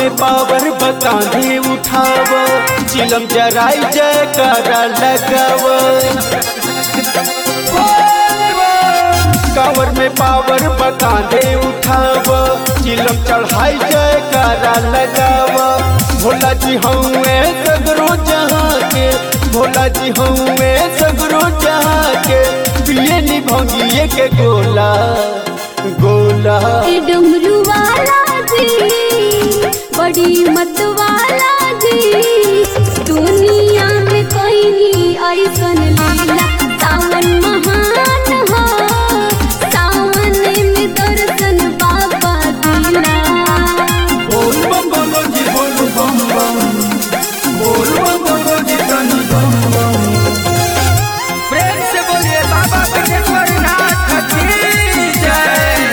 में पावर बकांधे उठाव चिलम जराई जयकारा लगाव कांवर में पावर बकांधे उठाव चिलम चढ़ाई जयकारा लगाव भोला जी हउए सगरो जहाँ के भोला जी हउए सगरो जहाँ के पिए नी भंगिए के गोला गोला ए डमरू वाला जी बड़ी मत वाला जी दुनिया में कोई नहीं ऐसन लीला सावन महान हो सावन में दर्शन बाबा दिला बोल बम बोलो जी बोल बम बम बोल बम बोलो जी तनी बम बम प्रेम से बोलिए बाबा विजेश्वर नाथ की जय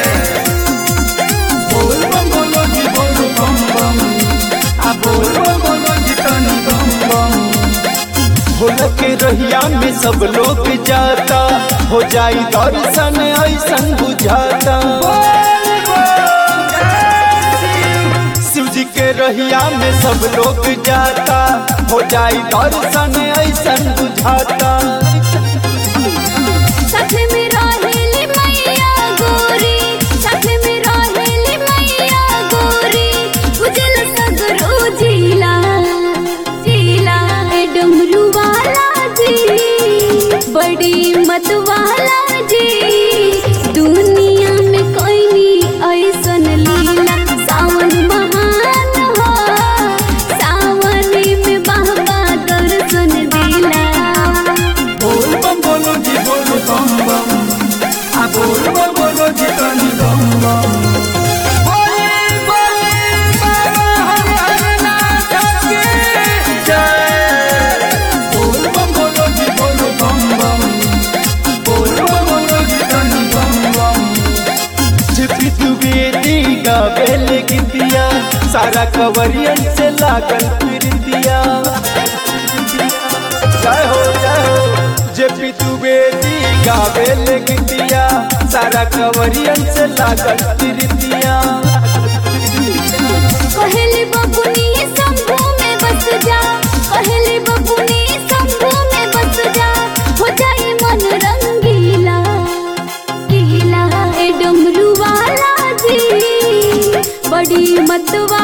बोल बम बोलो जी बोल बम बम आ बोल बम बोलो जी तनी बम बम भोला के रहिया में सब लोग जाता हो जाई दर्शन ऐसन बुझाता शिव जी के रहिया में सब लोग जाता हो जाई दर्शन ऐसन बुझाता साथ में रहेली मैया गोरी साथ में रहेली मैया गोरी उजल सगरो जिला जिला ए डमरू वाला जी बड़ी मत वाला जी दुनिया में कोई नहीं ऐसन लीला सावन महान हो सावन में बाबा दर्शन दिला बोल बम बोलो जी बोल बम बम आ बोल बम बोलो जी तनी बम बम बोले बोले बाबा हरिहर नाथ की जय बोल बम बोलो जी बोल बम बम बोल बम बोलो जी तनी बम बम छिपी तू बेटी गावेल गीतिया सारा कवरियन से लागल प्रीतिया जय हो जय हो जेपी तू बेटी गावेल गीतिया सारा कवरियन से लागल प्रीतिया कहली बबुनी शंभू में बस जा कहली बबुनी शंभू में बस जा हो जाए मन रंगीला गीला ए डमरू वाला जी बड़ी मत